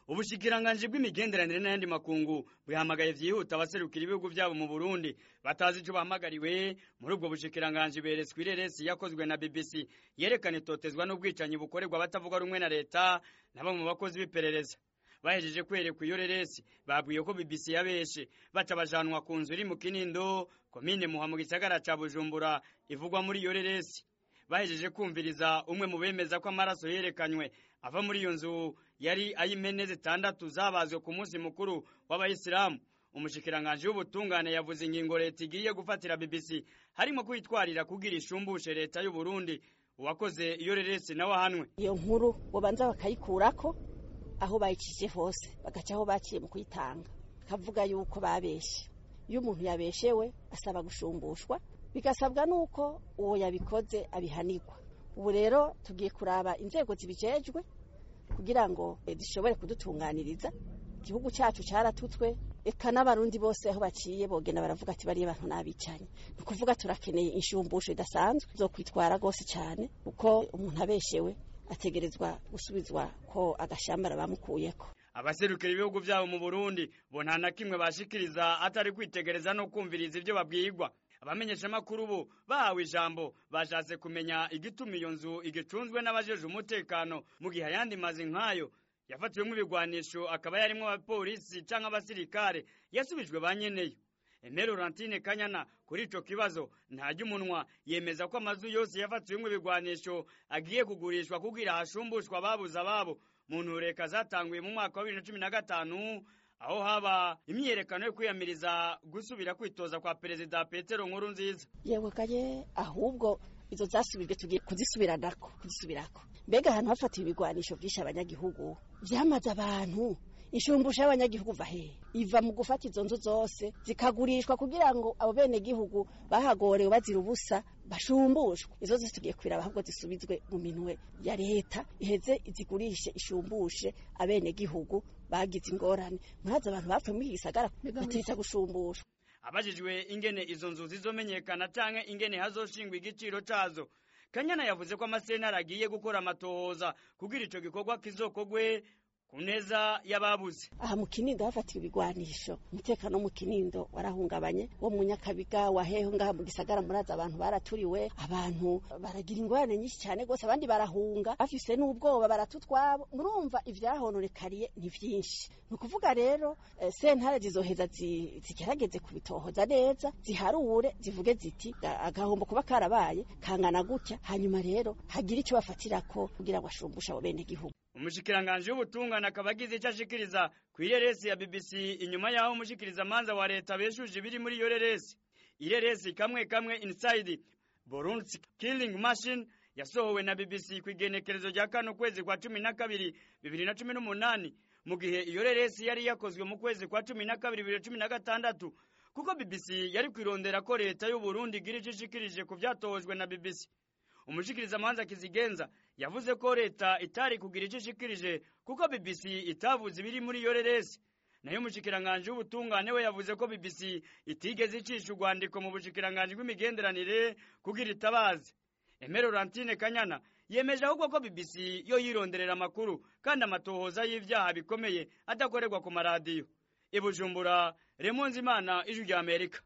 ubushikiranganji bw'imigenderanire n'ayandi makungu bwihamagaye vyihuta abaserukira ibihugu vyabo mu burundi batazi ico bahamagariwe muri ubwo bushikiranganji beretswe ireresi yakozwe na bbc yerekana itotezwa n'ubwicanyi bukorerwa abatavuga rumwe na leta na bamwe mu bakozi b'iperereza bahejeje kwerekwa iyo reresi babwiye ko bbc yabeshe baca bajanwa ku nzu iri mu kinindo komine muha mu gisagara ca bujumbura ivugwa muri iyo reresi bahejeje kumviriza umwe mu bemeza ko amaraso yerekanywe ava muri iyo nzu yari ay'impene zitandatu zabazwe ku munsi mukuru w'abayisilamu umushikiranganji w'ubutungane yavuze ingingo leta igiye gufatira bbc harimo kwitwarira kugira ishumbushe leta y'u Burundi uwakoze iyo reresi nawe ahanwe iyo nkuru bobanza bakayikurako aho bayicishije hose bagaca aho baciye mu kuyitanga kavuga yuko babeshe iyo umuntu yabeshewe asaba gushumbushwa bigasabwa nuko uwo yabikoze abihanirwa ubu rero tugiye kuraba inzego zibijejwe kugira ngo zishobore kudutunganiriza igihugu cyacu cyaratutswe eka n'abarundi bose aho baciye bogenda baravuga ati bariya bantu n'abicanye ni ukuvuga turakeneye inshumbusho idasanzwe zo kwitwara rwose cyane kuko umuntu abeshewe ategerezwa gusubizwa ko agashambara bamukuyeko abaserukira ibihugu vyabo mu Burundi bo nta na kimwe bashikiriza atari kwitegereza no kumviriza ivyo babwirwa abamenyeshamakuru bo bahawe ijambo bashatse kumenya igituma iyo nzu igicunzwe n'abajeje umutekano mu gihe ayandi mazi nk'ayo yafatiwemo ibigwanisho akaba yarimwo abapolisi canke abasirikare yasubijwe ba nyeneyo Emero Laurentine Kanyana kuri ico kibazo ntajya umunwa yemeza ko amazu yose yafatiwemo ibigwanisho agiye kugurishwa kugira hashumbushwa ababuze ababo mu ntureka zatanguye mu mwaka wa bibiri na cumi na gatanu aho haba imyiyerekano yo kwiyamiriza gusubira kwitoza kwa perezida Petero Nkuru nziza yewe kaye ahubwo izo zasubijwe tugiye kuzisubiranako kuzisubirako mbega ahantu hafatiwe ibigwanisho byinshi abanyagihugu vyamaze abantu inshumbusho y'abanyagihugu va hehe iva mu gufata izo nzu zose zikagurishwa kugira ngo abo bene gihugu bahagorewe bazira ubusa bashumbushwe izo zose tugiye kwiraba ahubwo zisubizwe mu minwe ya leta iheze izigurishe ishumbushe abene gihugu bagize ingorane murazi abantu bapfuye muri iki gisagara batirita gushumbushwa abajijwe ingene izo nzu zizomenyekana canke ingene hazoshingwa igiciro cazo kanyana yavuze ko amasentare agiye gukora amatohoza kugira ico gikorwa kizokogwe ku neza y'ababuze aha mu kinindo hafatiwe ibigwanisho umutekano wo mu kinindo warahungabanye wo mu nyakabiga waheho ngaha mu gisagara murazi abantu baraturiwe abantu baragira ingorane nyinshi cyane rwose abandi barahunga bafise n'ubwoba baratutwabo murumva ivyahononekariye ni vyinshi ni ukuvuga rero eh, sentare zizoheza zigerageze kubitohoza neza ziharure zivuge ziti agahombo kuba karabaye kangana gutya hanyuma rero hagira ico bafatirako kugira ngo ashumbushe abo bene gihugu umushikiranganji w'ubutungane akaba agize icyo ashikiriza ku ireresi ya BBC inyuma y'aho umushikiriza manza wa leta beshuje ibiri muri iyo reresi ireresi kamwe kamwe inside Burundi killing machine yasohowe na BBC ku igenekerezo rya kano kwezi kwa cumi na kabiri bibiri na cumi n'umunani mu gihe iyo reresi yari yakozwe mu kwezi kwa cumi na kabiri bibiri na cumi na gatandatu kuko BBC yari kwirondera ko leta y'u Burundi igira icyo ishikirije ku vyatohojwe na BBC umushikiriza manza kizigenza yavuze ko leta itari kugira icyo ishikirije kuko BBC itavuze ibiri muri iyo reresi nayo umushikiranganje w'ubutungane we yavuze ko BBC itigeze icisha urwandiko mu bushikiranganje bw'imigenderanire kugira itabaze Emero Laurentine Kanyana yemeje ahubwo ko BBC yo yironderera amakuru kandi amatohoza y'ivyaha bikomeye adakorerwa ku maradiyo ibujumbura Remonzi Imana ijwi rya Amerika